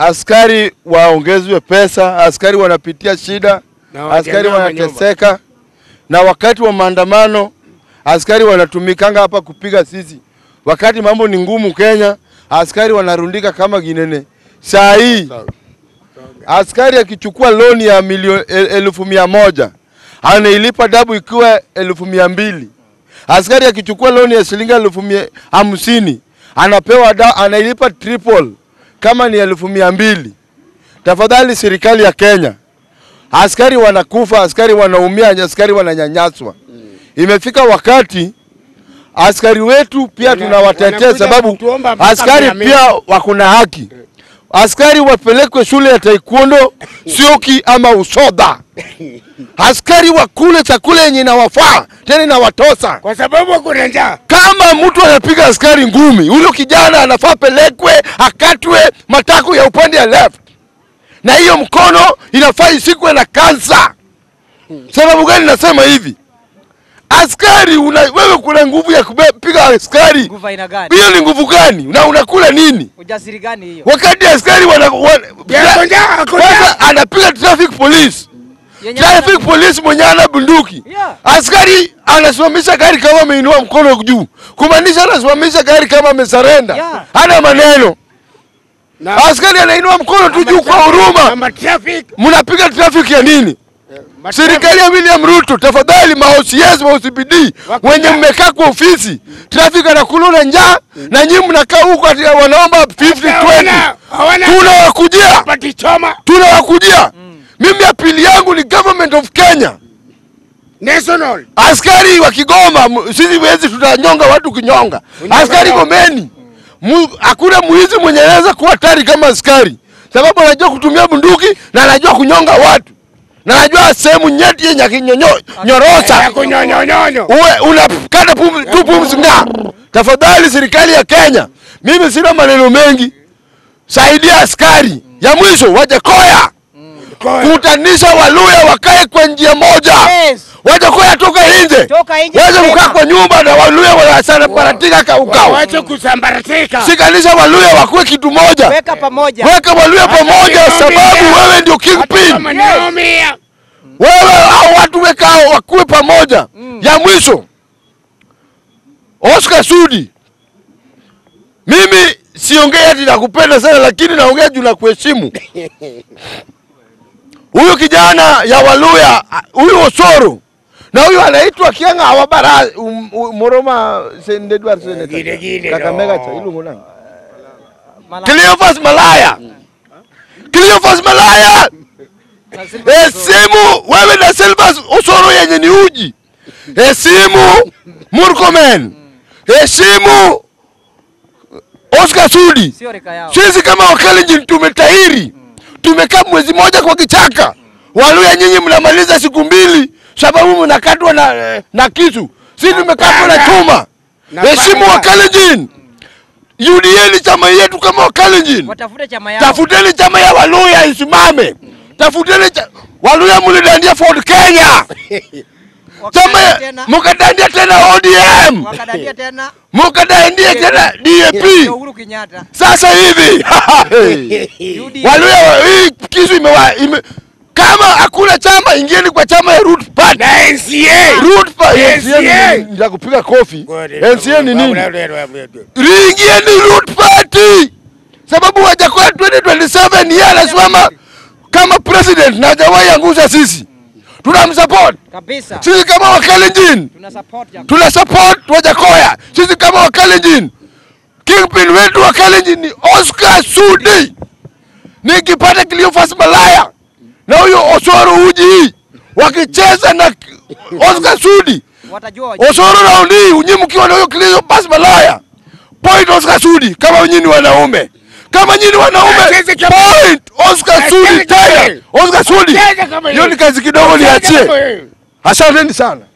askari waongezwe pesa, askari wanapitia shida, Na askari wajanyama nyumba. wanateseka, na wakati wa maandamano askari wanatumikanga hapa kupiga sisi. Wakati mambo ni ngumu Kenya, askari wanarundika kama ginene. Saa hii askari akichukua loni ya milioni elfu mia moja anailipa dabu ikiwa elfu mia mbili. Askari akichukua loni ya shilingi elfu mia hamsini anapewa da, anailipa triple kama ni elfu mia mbili. Tafadhali serikali ya Kenya, askari wanakufa, askari wanaumia, askari wananyanyaswa. Imefika wakati askari wetu pia Wana- tunawatetea, wanakuja sababu kutuomba mpaka askari mia mbili. pia wako na haki. Askari wapelekwe shule ya taekwondo, sioki ama usodha. Askari wakule chakula yenye inawafaa tena inawatosa. Kwa sababu kuna njaa. Kama mtu anapiga askari ngumi, huyo kijana anafaa pelekwe akatwe matako ya upande ya left, na hiyo mkono inafaa isikwe na kansa. Sababu gani nasema hivi? Askari una, wewe kuna nguvu ya kupiga askari, Nguvu aina gani? hiyo ni nguvu gani? Na unakula nini Ujasiri gani hiyo? wakati askari wana, wana, Yako njaa, ako njaa. kwanza anapiga traffic police Yenye traffic ana- police mwenye ana bunduki Yeah. askari anasimamisha gari kama ameinua mkono juu, kumaanisha anasimamisha gari kama amesarenda, Yeah. hana maneno. Na- Askari anainua mkono tu juu kwa na huruma. matraffic. Mnapiga traffic ya nini? matraffic. Serikali ya William Ruto, tafadhali ma OCS ma OCPD Wako wenye njaa. mmekaa kwa ofisi, traffic anakula na njaa na nyinyi mnakaa huko ati wanaomba 50 20. Hawana- hawana Tunawakujia, pati choma. tunawakujia. Mimi apili yangu ni government of Kenya. National. Askari wa Kigoma, m- sisi wezi tutanyonga watu kinyonga. Unyonga Askari yao. Gomeni, mu- hakuna mwizi mwenye anaweza kuwa hatari kama askari, sababu anajua kutumia bunduki na anajua kunyonga watu na anajua sehemu nyeti yenye akinyorosa Ya kunyonyonyonyo. uwe unakata pum- tu pumzi nga. Tafadhali serikali ya Kenya, mimi sina maneno mengi, saidia askari. Ya mwisho Wajakoya, Kwa- kutanisha Waluya wakae kwa njia moja. Yes. Wajakoya toka nje, Toka nje waweze tena. kukaa kwa nyumba na Waluya wanasambaratika kaukau. Wache kusambaratika. Shikanisha Waluya wakuwe kitu moja, Weka pamoja. weka Waluya pamoja, Hata sababu nimeumia. wewe ndio Hata kingpin. kama nimeumia. wewe au watu weka wakuwe pamoja. Ya mwisho Oscar Sudi, mimi siongei ati nakupenda sana, lakini naongea juu na kuheshimu huyu kijana ya Waluya, a- huyu Osoro na huyu anaitwa Kianga Awabara um, um, Moroma Sendedwar Gine, gine, Seneta Kakamega no. cha ilungu nani? Mala- Cleophas Malaya, Cleophas Malaya na Silva Sosoro. Hesimu wewe na Silvas Osoro yenye ni uji. Hesimu Murkomen. Hesimu Oscar Sudi. Sio rika yao. Sisi kama Wakalenjin tumetahiri, tumekaa mwezi moja kwa kichaka. Waluya nyinyi mnamaliza siku mbili sababu mnakatwa na, na kisu. Sisi tumekatwa na chuma. Na Heshimu panga. Wakalenjin. UDA ni chama yetu kama Wakalenjin. Watafute chama yao. Tafuteni chama ya Waluya isimame. Tafuteni cha... Waluya mlidandia Ford Kenya. Chama Wakadandia ya tena. mkadandia tena ODM. Wakadandia tena. Mkadandia tena Ndio DAP. Uhuru Kenyatta. Sasa hivi UDA. Waluya hii kisu imewa ime... kama hakuna chama ingieni kwa chama ya Root Party. Na NCA. Root Party. NCA. Nitakupiga kofi. NCA ni nini? nini? Riingieni Root Party sababu Wajakoya 2027 yeye anasimama kama president na hajawahi angusha sisi, tunamsupport Kabisa. sisi kama Wakalenjin, Tuna support ya tuna support Wajakoya sisi kama Wakalenjin. Kingpin wetu wa Kalenjin ni Oscar Sudi, nikipata Cleophas Malaya na huyo Osoro Uji wakicheza na Oscar Sudi watajua wajua. Osoro raundi hii unyi mkiwa na huyo Cleophas Malaya point Oscar Sudi kama nyinyi ni wanaume kama nyinyi ni wanaume Acheze kama- point Oscar Acheze Sudi kama tena yeye. Oscar Sudi Acheze kama hiyo yeye. ni kazi kidogo niachie asanteni sana